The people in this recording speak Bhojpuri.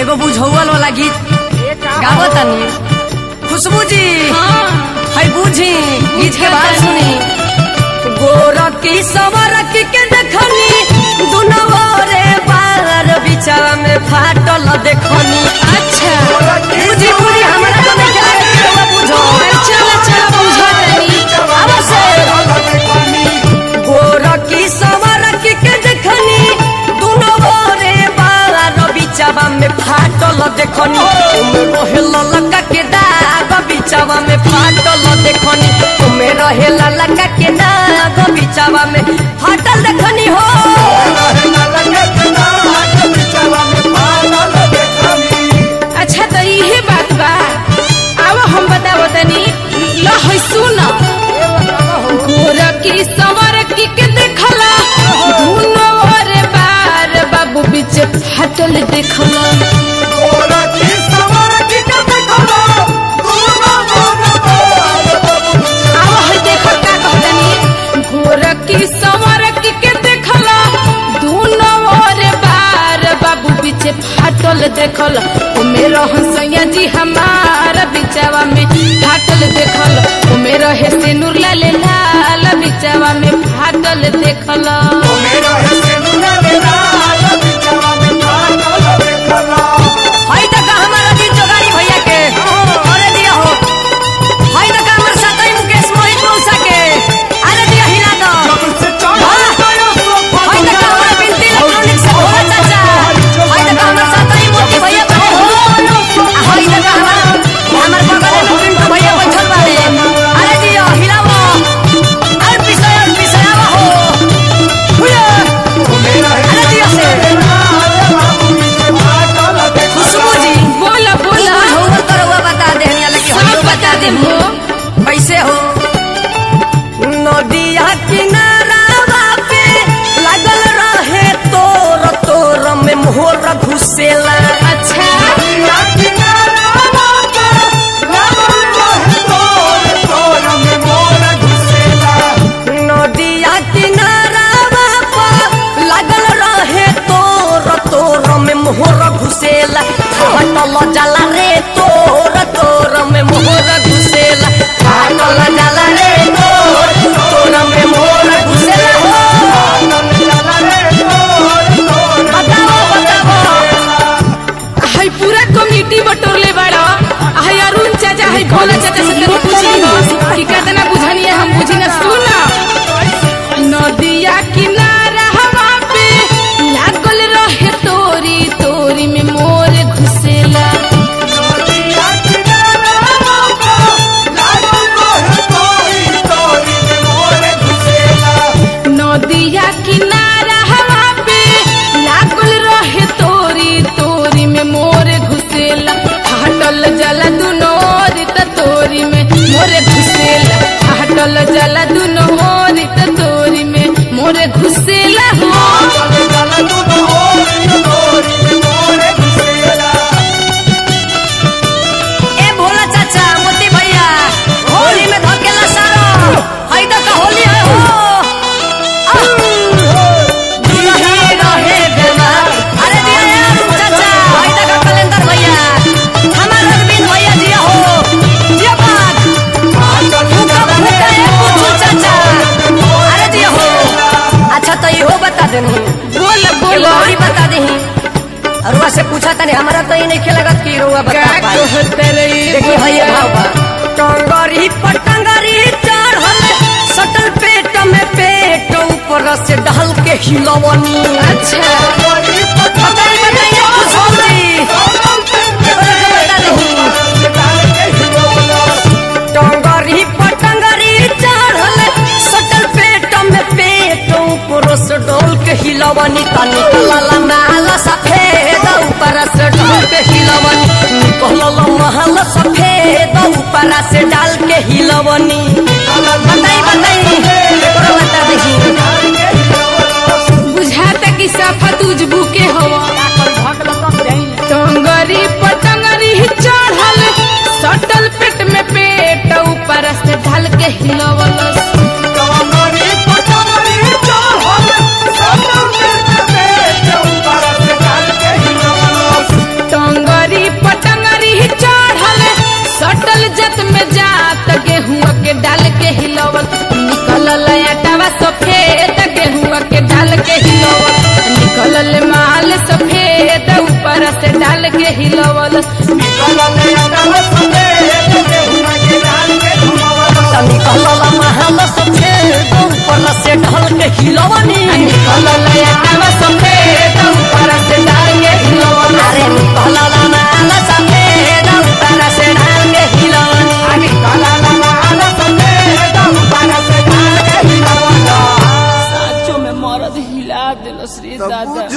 एगो बुझौल वाला गीत गावो तनी खुशबू जी है बुझी गीत के बात सुनी गोरकी सवरकी के देखनी दुनवा रे बार बिचारा में फाटल देखनी अच्छा बुझी बुझी हमरा तो नहीं जाए के बुझो चला चला बुझा तनी अवश्य गोरकी सवरकी के देखनी दुनवा रे बार बिचारा में फाटल देखनी उमे रहेल लका के दाग बिचावा में फाटल देखनी उमे रहेल लका के दाग बिचावा में फाटल देखनी हो अच्छा तो इहे बात बा अब हम बतावो तनी लो है सुन गोरकी सवरकी के देखला दुनो रे बार बाबू बीच फाटल देखला अब है देखो का कहतनी गोरकी सवरकी के देखला दुनो रे बार बाबू बीच फाटल देखल ओमे रहन सैया जी हमार बिचावा में फाटल देखल ओमे रहे सिनुर लाल लाल बिचावा में फाटल देखल हई तक हमारा दिन जोगाड़ी भैया के अरे दिया हो हई तक हमर साथी मुकेश मोहित मौसा के अरे दिया हिला दो हई तक हमारा बिनती इलेक्ट्रॉनिक से भोला चाचा हई तक हमर साथी मोती भैया के हो हई तक हमारा हमर बगल में पिंटू भैया बैठल बाड़े अरे दिया हिलावो अरे पिसया पिसयावा हो हुया अरे दिया से खुशबू जी बोला बोला होवल तो रउआ बता देहनी लगी सब हम बता दे हो कैसे हो नदिया किनारावा पे लागल रहे तोर तोर में मोहर घुसेला अच्छा नदिया किनारावा पे लागल रहे तोर तोर में मोहर घुसेला हटल जाला रे तोर तोर में मोहर घुसेला हटल जाला रे तोर तोर में मोहर घुसेला हो बताओ बताओ हाय पूरा कमिटी बटोरले बाड़ा हाय अरुण चाचा हाय भोला चाचा से तनी पूछी हो कि कितना बुझनी है हम बुझी ना सुन नदिया किनारा हवा पे लागल रहे तोरी तोरी में मोर घुसेला नदिया किनारा हवा पे लागल रहे तोरी तोरी में मोर घुसेला हटल जला दुनो ओरी त तोरी में मोर घुसेला हटल जला दुनो ओरी त तोरी में मोर घुसेला हो ए भोला चाचा मोती भैया होली में धकेला सारो हई तो का होली है हो दुल्ही रहे बेमार अरे दिया यार चाचा हई तो का कैलेंडर भैया हमार अरविंद भैया जी हो जिया बात फूका फूका ए पूछू चाचा अरे दिया हो अच्छा तो इहो बता देनी बोल एगो बोल औरी बता देही अरुआ से पूछा तनी हमरा तो ये नहीं खेलगत की रुआ का बता पाई कहत रही देखी भैया भाव बा टंगरी पटंगरी चढ़ल सटल पेट में पेट ऊपर से ढल के हिलवनी अच्छा बताई बताइए खुशबू जी बता दही टंगरी पटंगरी चढ़ल सटल पेट में पेट ऊपर से ढल के हिलवनी तनी कलला माल सफेद ऊपर से ढल के हिलवनी निकलल महल सफेद ऊपर से डाल के हिलवनी बताई बताई एकरो बता दही बुझाता कि साफा तुझबू के हवा टंगरी पतंगरी चढ़ल सटल पेट में पेट ऊपर से ढल के हिलवलस टंग हिलवनी निकलल याटावा सफेद ऊपर से डाल के हिलवनी अरे निकलला माल सफेद ऊपर से डाल के हिलवनी साचो में मरद हिला दिल श्री दादा